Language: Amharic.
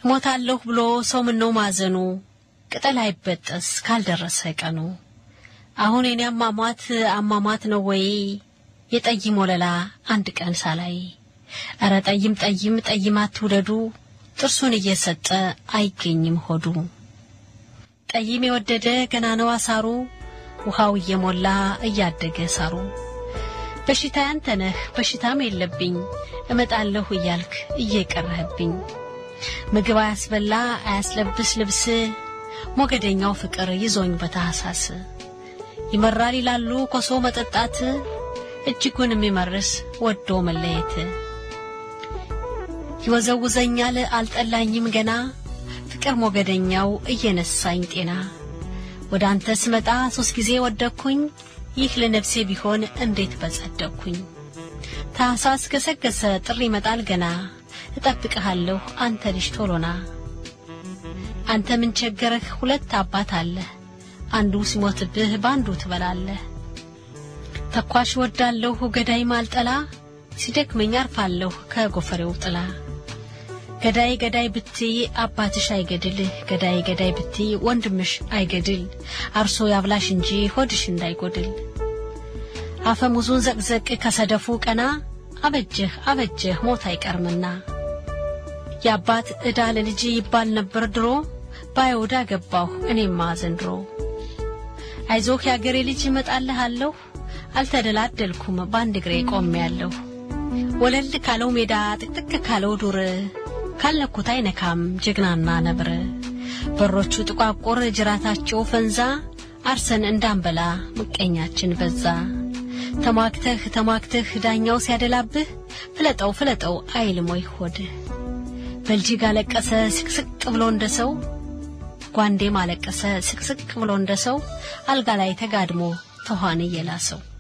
ሞታለሁ ብሎ ሰው ምነው ማዘኑ ቅጠል አይበጠስ ካልደረሰ ቀኑ። አሁን የኔ አሟሟት አሟሟት ነው ወይ የጠይም ወለላ አንድ ቀን ሳላይ። እረ ጠይም ጠይም ጠይም አትውደዱ ጥርሱን እየሰጠ አይገኝም ሆዱ። ጠይም የወደደ ገና ነው አሳሩ ውሃው እየሞላ እያደገ ሳሩ። በሽታ ያንተ ነህ በሽታም የለብኝ እመጣለሁ እያልክ እየቀረህብኝ ምግብ አያስበላ አያስለብስ ልብስ ሞገደኛው ፍቅር ይዞኝ በታህሳስ ይመራል ይላሉ ኮሶ መጠጣት እጅጉን የሚመርስ ወዶ መለየት ይወዘውዘኛል አልጠላኝም ገና ፍቅር ሞገደኛው እየነሳኝ ጤና ወደ አንተ ስመጣ ሶስት ጊዜ ወደኩኝ ይህ ለነፍሴ ቢሆን እንዴት በጸደቅኩኝ ታህሳስ ገሰገሰ ጥሪ ይመጣል ገና እጠብቅሃለሁ አንተ ልጅ ቶሎና አንተ ምን ቸገረህ ሁለት አባት አለህ አንዱ ሲሞትብህ በአንዱ ትበላለህ ተኳሽ ወዳለሁ ገዳይ ማልጠላ ሲደክመኝ አርፋለሁ ከጎፈሬው ጥላ ገዳይ ገዳይ ብትይ አባትሽ አይገድል ገዳይ ገዳይ ብትይ ወንድምሽ አይገድል አርሶ ያብላሽ እንጂ ሆድሽ እንዳይጎድል አፈሙዙን ዘቅዘቅ ከሰደፉ ቀና አበጀህ አበጀህ ሞት አይቀርምና የአባት ዕዳ ለልጅ ይባል ነበር ድሮ ባይወዳ ገባሁ እኔማ ዘንድሮ አይዞህ የአገሬ ልጅ እመጣልሃለሁ አልተደላደልኩም በአንድ እግሬ ቆሜያለሁ ወለል ካለው ሜዳ ጥቅጥቅ ካለው ዱር ካለኩት አይነካም ጀግናና ነብር በሮቹ ጥቋቁር ጅራታቸው ፈንዛ አርሰን እንዳንበላ ምቀኛችን በዛ ተሟግተህ ተሟግተህ ዳኛው ሲያደላብህ ፍለጠው ፍለጠው አይልም ወይ ሆድህ በልጅግ አለቀሰ ስቅስቅ ብሎ እንደ ሰው ጓንዴም አለቀሰ ስቅስቅ ብሎ እንደ ሰው አልጋ ላይ ተጋድሞ ተኋን እየላሰው